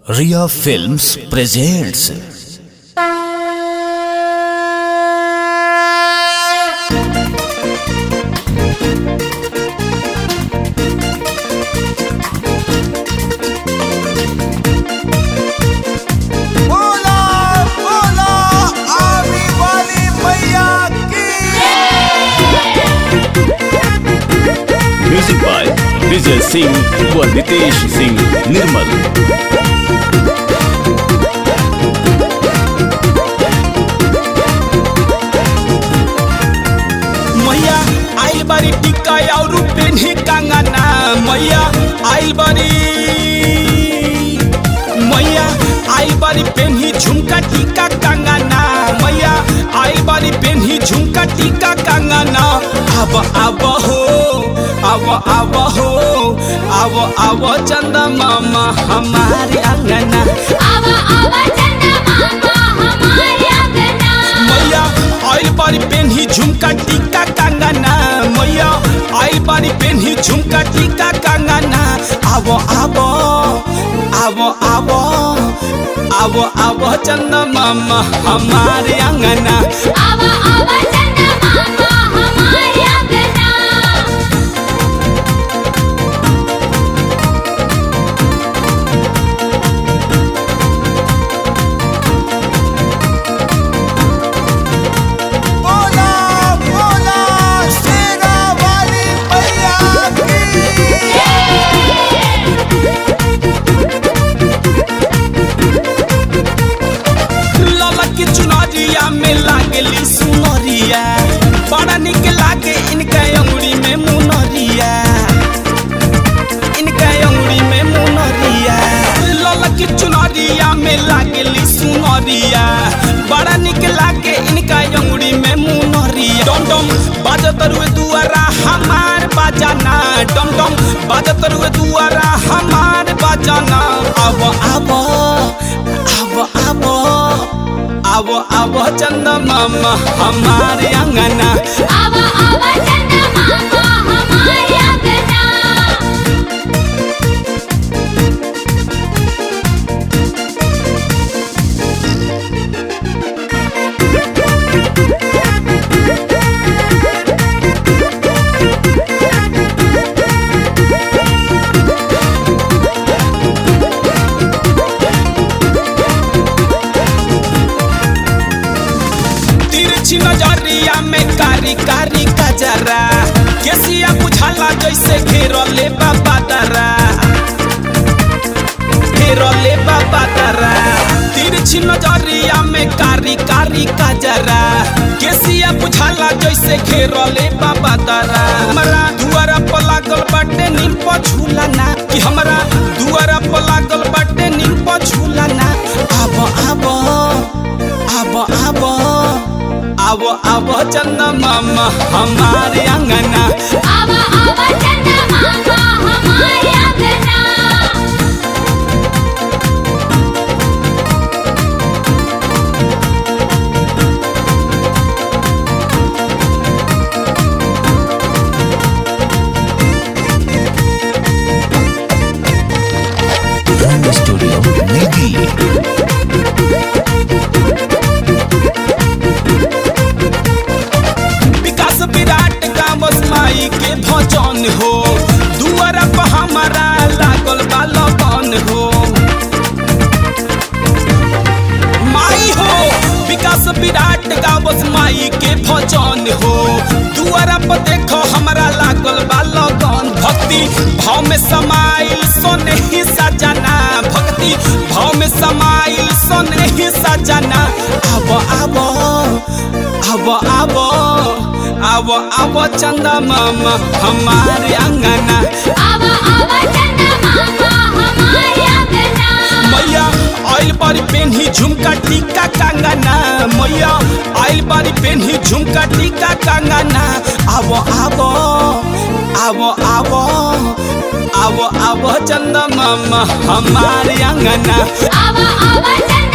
रिया films presents बोला बोला आने वाली मैया की म्यूजिक बाय विजय सिंह व नितेश सिंह निर्मल मैया आइल बारी टिक्का और पेन्ही कंगना मैया आइल बारी मैया आइल बारी पेन्ही झुमका टिक्का कंगना मैया आइल बारी पेन्ही झुमका टिक्का कंगना अब अब हो अब अब हो अब अब चंदा मामा हमारे अंगना आवा आवा चंदा मामा हमारे अंगना मैया आइल बारी पेन्ही झुमका टिक्का कंगना मैया आइल बारी पेन्ही झुमका टिक्का कंगना आवो आवो आवो आवो आवो आवो चंदा मामा हमारे अंगना आवा आवा चंदा मामा हमारे अंगना बोला बोला शेरा वाली मैया की लाला की चुनरिया में लागली सुनरिया बड़ा निक लागे इनका अंगुरी में मुनरिया इनका अंगुरी में मुनरिया लाला की चुनरिया में लागली सुनरिया बड़ा निक लागे इनका अंगुरी में मुनरिया डम डम बाजत रुए दुआरा हमार बाजाना डम डम बाजत रुए दुआरा हमार बाजाना अब अब अब अब अब अब चंदा मामा हमारे अंगना आवा आवा चंदा मामा हमारे अंगना तिरछी नजरिया में कारी कारी कजरा केसिया बुझाला जैसे घेरले बाबा दरा घेरले बाबा दरा तिरछी नजरिया में कारी कारी कजरा केसिया बुझाला जैसे घेरले बाबा दरा हमरा दुआरा पर लागल बाटे नीम पर झूला ना कि हमरा दुआरा पर लागल बाटे नीम पर झूला ना आब आब आब आब आब आब चंदा मामा हमारे अंगना आवा आवा चंदा मामा हमारे अंगना रंग स्टूडियो नई दिल्ली विकास विराट का बसमाई के भजन हो दुआरा पर हमारा लागल बा लगन हो माई हो विकास विराट का बसमाई के भजन हो दुआरा पर देखो हमारा लागल बा लगन भक्ति भाव में समाइल सोने ही सजना भक्ति भाव में समाइल सोने ही सजना अब अब अब अब अब अब चंदा मामा हमारे अंगना आवा आवा चंदा मामा हमारे अंगना मैया आइल बारी पेन्ही झुमका टीका कंगना मैया आइल बारी पेन्ही झुमका टीका कंगना आवो आवो आवो आवो आवो आवो चंदा मामा हमारे अंगना आवा आवा चंदा